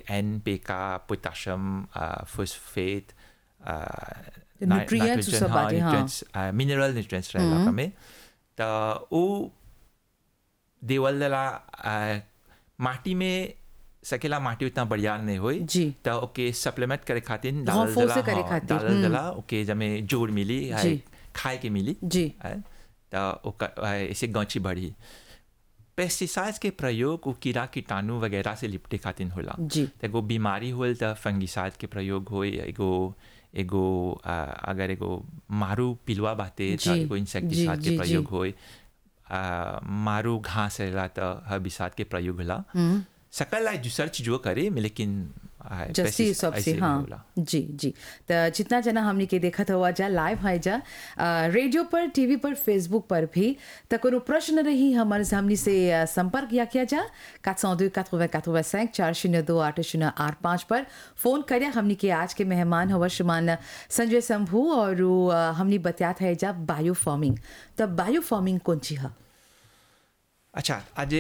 N पे का potassium phosphate nutrients सब बाटे, हाँ। मिनरल न्यूट्रिएंट्स रहेला में त उ देवल दला माटी में सकेला माटी उतना बढ़िया नहीं होई जी। त ओके सप्लीमेंट करे खातिर डालल Renforcer दला करे हाँ, खातिर, डालल हम्म। दला ओके जमे जोड़ मिली है जी। खाए के मिली जी। है त ओकर है, ऐसे गौची बढ़ी पेस्टिसाइड्स के प्रयोग वो कीड़ा कीटाणु वगैरह से लिपटे खातिर होला जी। त एगो बीमारी होल त फंगिसाइड के प्रयोग होई एगो एगो आ, अगर एगो मारू पिलुआ बाते त जी, एगो इंसेक्टिसाइड जी, के जी, प्रयोग जी। होई आ, मारू घास रहेला त हर्बिसाइड के प्रयोग होला सकल लाई दूसर चीजों करे लेकिन आ, जस्ती pesticide सबसे ऐसे हाँ होला। जी जी तो जितना जना हमने के देखा था हुआ जा लाइव है जा आ, रेडियो पर टीवी पर फेसबुक पर भी तो कोनो प्रश्न रही हमारे हमने से आ, संपर्क या किया जा 402 80 85 चार शून्य दो आठ शून्य आठ पाँच पर फोन करिया हमने के आज के मेहमान हवा श्रीमान संजय शंभू और उ, आ, हमने बताया था जा बायो फार्मिंग तो बायो फार्मिंग कौन ची है अच्छा आज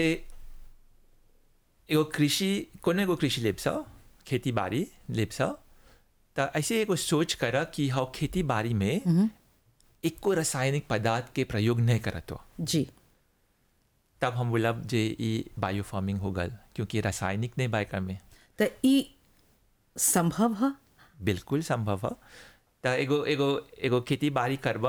एगो कृषि कोनो एगो कृषि लेप्स खेती बाड़ी लेप्स त ऐसे एगो सोच कर कि हम खेती बाड़ी में एको रासायनिक पदार्थ के प्रयोग नहीं करत हो जी तब हम बोलब जे ई बायो फार्मिंग हो गल क्योंकि रासायनिक नहीं बाय में तो ई संभव है बिल्कुल संभव है त एगो एगो एगो खेती बाड़ी करब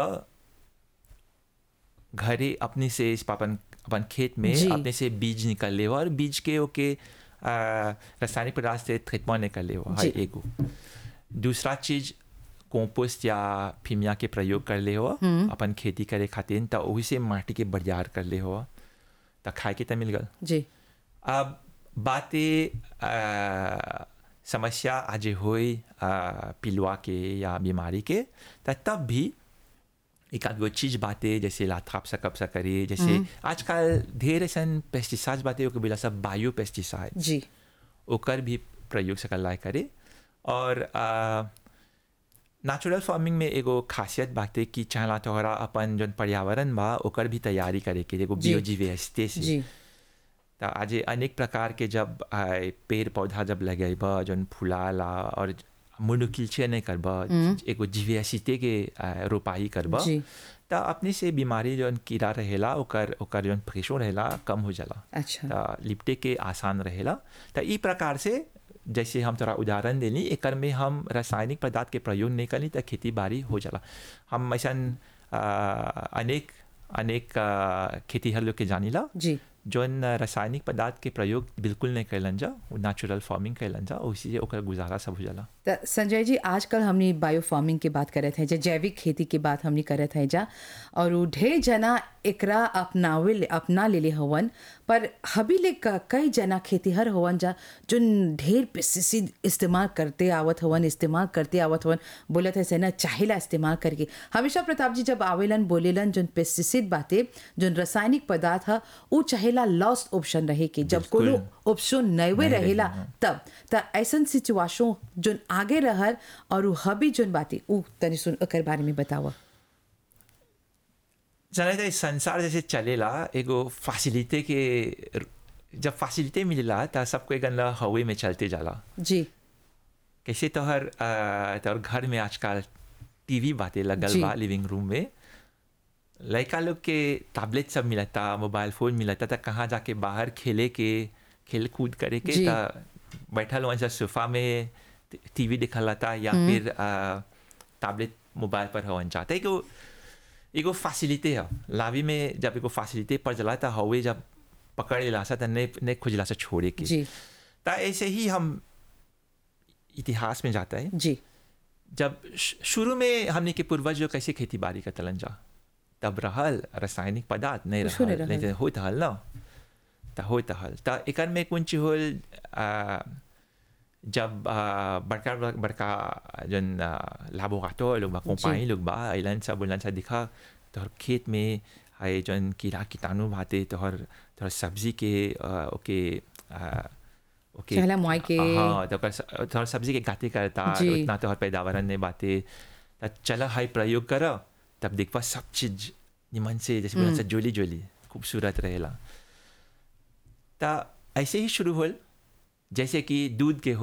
घरे अपने से इस अपन अपन खेत में जी। अपने से बीज निकल ले और बीज के ओके आ, रासायनिक पदार्थ से ट्रीटमेंट निकल ले जी। एगो दूसरा चीज कंपोस्ट या फिमिया के प्रयोग कर ले हो अपन खेती करे खातिर त वही से माटी के बरियार कर ले हो त खाए के त मिल गल जी अब बातें आ, समस्या आज होई आ, पिलुआ के या बीमारी के त तब भी एक आध गो चीज बातें जैसे लाथाप सा कब सा करे जैसे आजकल ढेर ऐसन पेस्टिसाइड बातें ओके बोला सब बायो पेस्टिसाइड जी ओकर भी प्रयोग सकल लाए करे और नेचुरल फार्मिंग में एगो खासियत बाटे कि चाहला तोहरा अपन जौन पर्यावरण बा ओकर भी तैयारी करे के एगो जी। बियोजीवेस्टे से जी त आज अनेक प्रकार के जब आए, पेड़ पौधा जब लगेब जौन फुलाला और मुनुकिलचे नहीं करब एगो जीवेसिते के आ, रोपाई करब जी। त अपने से बीमारी जौन कीड़ा रहेला ओकर ओकर जौन प्रेशर रहेला कम हो जाला अच्छा त लिपटे के आसान रहेला त ई प्रकार से जैसे हम तोरा उदाहरण देनी एकर में हम रासायनिक पदार्थ के प्रयोग नहीं करनी त खेती बाड़ी हो जाला हम ऐसा अनेक अनेक आ, खेतीहर लोग के जानीला जी जौन रासायनिक पदार्थ के प्रयोग बिल्कुल नहीं कैलन जा नेचुरल फार्मिंग कैलन जा उसी से ओकर गुजारा सब हो जाला त संजय जी आजकल हमने बायो फार्मिंग की बात करत है जा जैविक खेती की बात हमने करत है जा और उ ढेर जना एकरा अपनावे ले अपना लेले हवन पर हबी ले क- कई जना खेतीहर हवन जा जो ढेर पेस्टिसाइड इस्तेमाल करते आवत हवन इस्तेमाल करते आवत हवन बोलत है से ना चाहेला इस्तेमाल करके हमेशा प्रताप जी जब आवेलन बोलेलन जोन पेस्टिसाइड बाते जोन रासायनिक पदार्थ है उ चाहेला लॉस्ट ऑप्शन रहे के जब बिल्कुल। कोनो ऑप्शन नहीं नहीं रहेला रही, हाँ। तब त ऐसन सिचुएशन जोन आगे रहल और उ हबी जोन बाती उ तनी सुन ओकर बारे में बतावा जाने तो संसार जैसे चलेला एगो फैसिलिटी के जब फैसिलिटी मिलेला त सबको एक हवे में चलते जाला जी कैसे तोहर आ, तोहर घर में आजकल टीवी बातें लगल जी। बा लिविंग रूम में लड़का लोग के टैबलेट सब मिलता मोबाइल फोन मिलता था कहाँ जाके बाहर खेले के खेल कूद करे के जी। ता बैठल वहाँ सोफा में टीवी देखल था या फिर आ, टैबलेट मोबाइल पर हवन जाता एगो एगो फैसिलिटी है लावी में जब एगो फैसिलिटी पर जला था हवे जब पकड़ लेला सा त नहीं नहीं खुजला से छोड़े के जी ता ऐसे ही हम इतिहास में जाता है जी जब श- शुरू में हमने के पूर्वज जो कैसे खेती बाड़ी का तलन जा तब रहल रासायनिक पदार्थ नहीं कुछो नहीं रहल रहल। नहीं तो होत हल ना त होत हल त एकर में कुछ होल आ, जब आ, बड़का बड़का जन लाबोराटो लोग बा कंपानी लोग बा अइलन सब बोलन सा दिखा तोहर खेत में है जन कीड़ा कीटाणु भाते तोहर तोहर सब्जी के आ, ओके आ, ओके चहला मुआई के। हाँ तो ओकर- तोहर सब्जी के गाते करता जी। उतना तोहर पैदावार ने बाते त चला हाई प्रयोग कर तब देखबा सब चीज निमन से जैसे बोला सा जोली जोली खूबसूरत रहेला त ऐसे ही शुरू होल जैसे कि दूध के